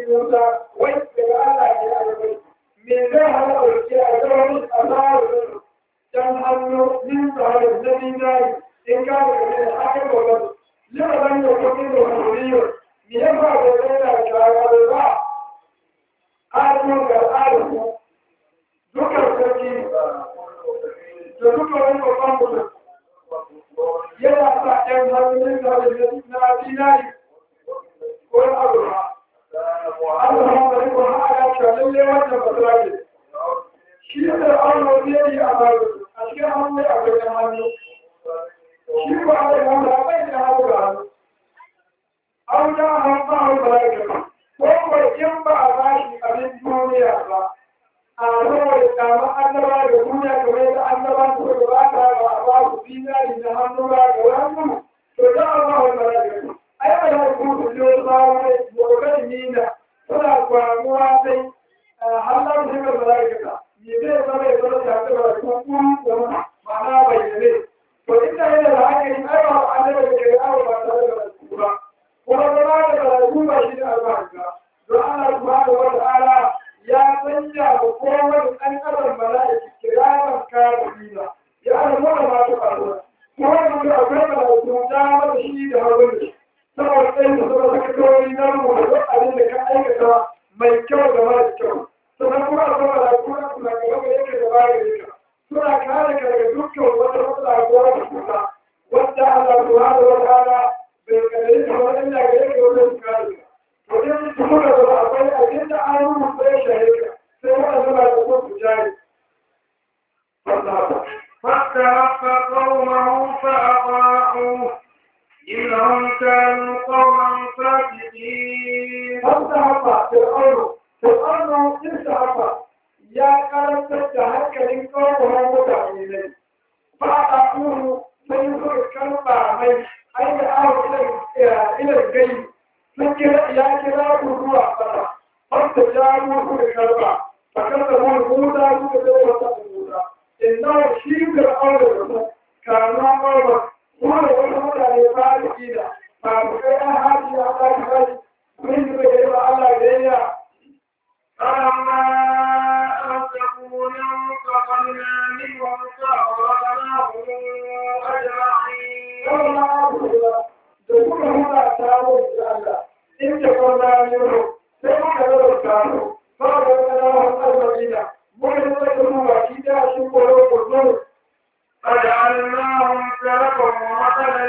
Musa wai daga Allah ne a gaban me zai hana ɗauki a gaban a tsarin dan hannu min tsarin na dinari in ka da kare da haka gobe lima ban da kuɗi da kuriyo me ya ba da zai na shara da ba ƙarfin ga tsarin dukkan sarki da dukkan wani babban mutum yana sa ‘yan hannun da na dinari ko na abuwa. Allah ma bari ko ha ya ce lalle wannan basira ce. Shi da Allah ne yi a baro a cikin hannu a wajen hannu. Shi ko a yi hannu a bai da hannu da hannu. An da hannu ba hannu ba ya Ko ko in ba a bashi abin duniya ba. A rawar kama annaba da duniya kamar yadda annaba su da ba ta ba a ba su dinari da hannu ba da wani to da a ba wani ba ai ba da ku su yo sawo gobe nina suna kwamuwa sai hallar da ga malaikata ni zai zama ya zama da ta ba ku ku da ma'ana bayyane to inda yana da hankali ai ba annaba da ke yawo ba tare da ku ba kuma zama da karatu ba shi da albarka don Allah subhanahu wa ta'ala ya sanya wa kowane ɗan adam mala'iki kiraman kafirina ya alamu da masu faruwa kuma da akwai mala'iku ta mata shi da hagun da shi saboda tsayin da suka saka kawai na rubuta duk abin da ka aikata mai kyau da mara kyau sannan kuma a sama da kuma suna gaba da yake da baya da ka suna kare ka daga dukkan wata matsala ko wata kusa wadda Allah subhanahu wa ta'ala bai kare ka wani inda ga yake wajen kare ka to in su muka zama akwai abin da an rubuta ya shahe ka sai waɗanda ba da kuma su jari فاستلف قومه فأطاعوه إنهم كانوا قوما فاسقين فاستحق فرعون فرعون استحق يا قلب تستحق لقومه متعينين فأطاعوه سيخرج كلمة من أين أو إلى الجيب فكر يا كلاب الروح فتا فاستجابوا كل كلمة فكذبوا الموتى كذبوا الموتى إنه شيء فرعون كانوا قوما wanda wata mutane ba da kila ba ku kai an haji a ta kai mun yi bai ba Allah da yayya فلما أنفقوا انتقمنا منهم فأغرقناهم أجمعين wannan abu da kuka huda taro da Allah in da kwana ne sai muka raba taro ba da kana wannan madina mun yi da kuma shi da shi koro koro فجعلناهم سلفا ومثلا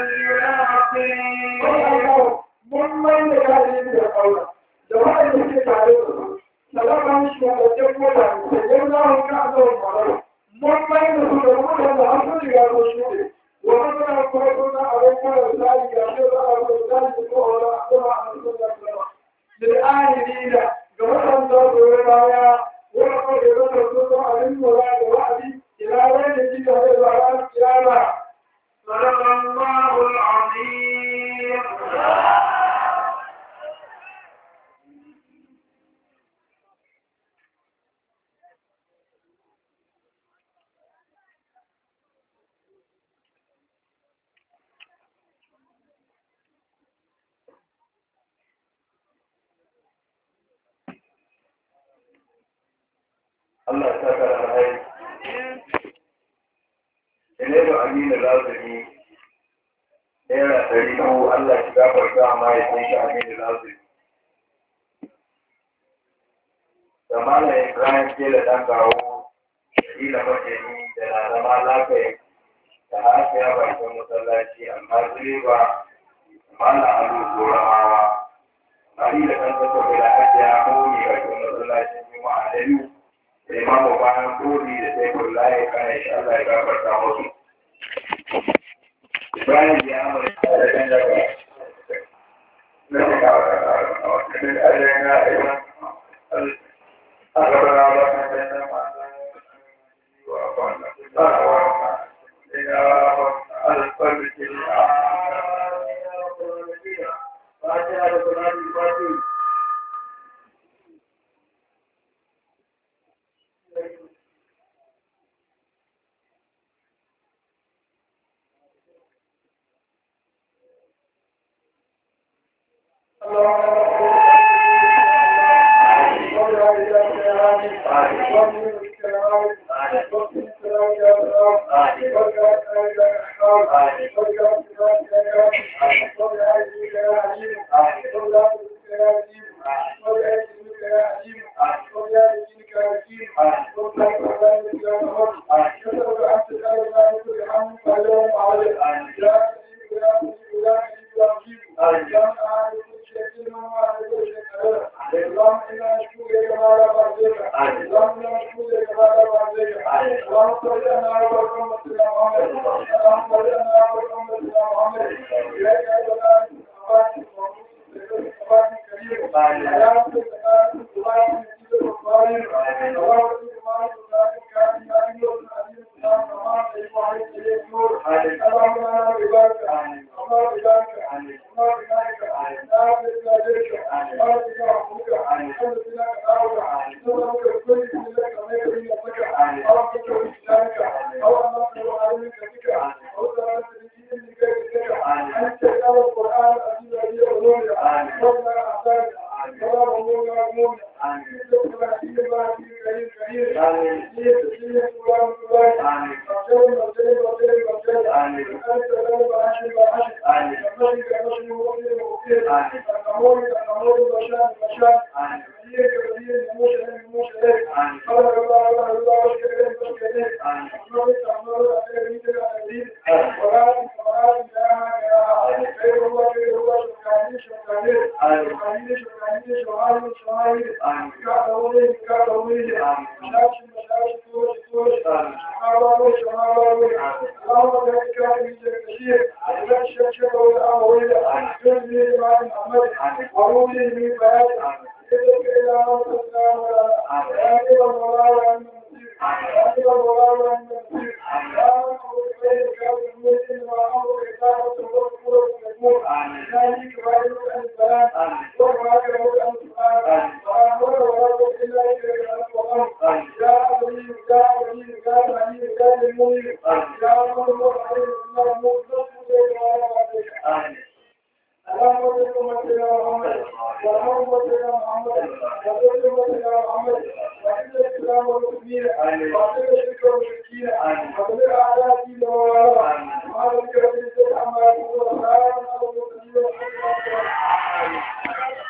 للآخرين mun mai da kare da kaura da wanda suke tare da su salaman shi da jama'a da yau za mu ka zo mu mun mai da su da mutane da har sun riga sun shuɗe wa masana kuma suna abubuwa da tsari ga shi za a zo da tsari ko wala a kuma a sun da kuma da ahiri da ga wannan da zo baya wani ko da zai zo da abin lura da wa'azi ila wani da jika da zuwa kiyama صدق الله العظيم Allah ya saka da alheri. Ilaimu Aminu Lazumi, Naira ɗari uku Allah shi gafarta ma ya san shi Aminu Lazumi. Da Malam Ibrahim ke da ɗan gawo, Ila Majani da na zama lafiya da haka ya bakin masallaci amma direba Malam Alu Gorawa. Ali da ɗan kasa da ake ya koyi bakin masallacin Juma'a da biyu. imamu bayan kodi da sai kullaye kana insha Allah ya gafarta musu Ibrahim ya amurka da kan daga na da gawa da wata da ajiyar na iman a gaba na ba ta da na ma wa kwana ba wa ma ina alfarki a ba ta da kuma ba ta Allah Amin.